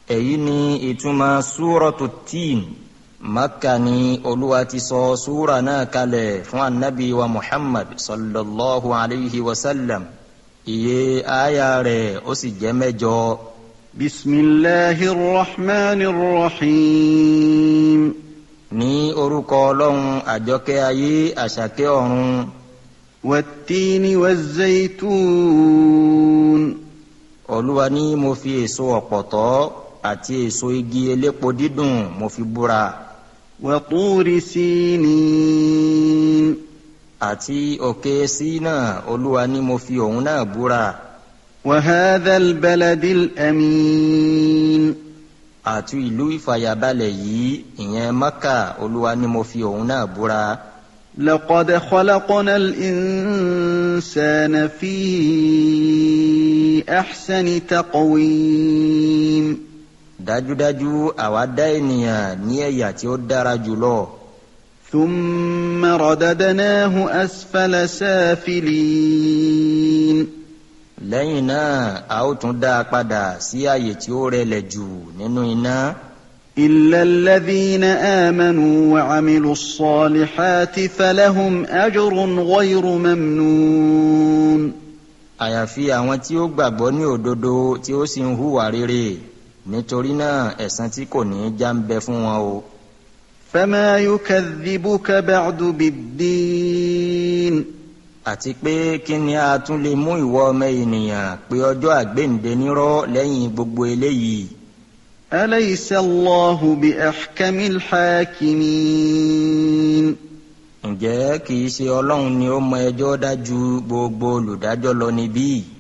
èyí ni ìtumọ̀ súrọ̀tù tíìn makka ni olúwa ti sọ súra náà kalẹ̀ fún anabi wa muhammad sallallahu alayhi wa sallam iye aya rẹ̀ ó sì jẹ́ mẹ́jọ. bisimilahi rahman rahim. ní orúkọ ọlọ́run àjọkẹ́ ayé àṣàkẹ́ ọ̀run. wàtíni wàzẹ́itún. olúwa ní mo fi èso ọ̀pọ̀tọ́ àti èso igi elépo dídùn mo fi búra. wàtúri sínin. àti òkè sínà olúwa ní mo fi òun náà búra. وهذا البلد الأمين àti ìlú ìfàyàbalẹ̀ yìí ìyẹn maka olúwa ni mo fi òun náà búra. لقد خلقنا الإنسان في أحسن تقويم dájúdájú àwa dá ènìyàn ní ẹ̀yà tí ó dára jùlọ. ثم رددناه أسفل سافلين lẹ́yìn náà a ó tún dá a padà sí àyè tí ó rẹlẹ̀ jù nínú iná. إلا الذين آمنوا وعملوا الصالحات فلهم أجر غير ممنون àyàfi àwọn tí ó gbàgbọ́ ní òdodo tí ó sì ń hùwà rere nítorí náà ẹ̀san tí kò ní í já ń bẹ fún wọn o. فما يكذبك بعد بالدين àti pé kí ni a tún lè mú ìwọ ọmọ ènìyàn pé ọjọ́ àgbéǹde nírọ́ lẹ́yìn gbogbo eléyìí. أليس الله بأحكم الحاكمين ǹjẹ́ kì í ṣe ọlọ́run ni ó mọ ẹjọ́ dájú gbogbo olùdájọ́ lọ níbí?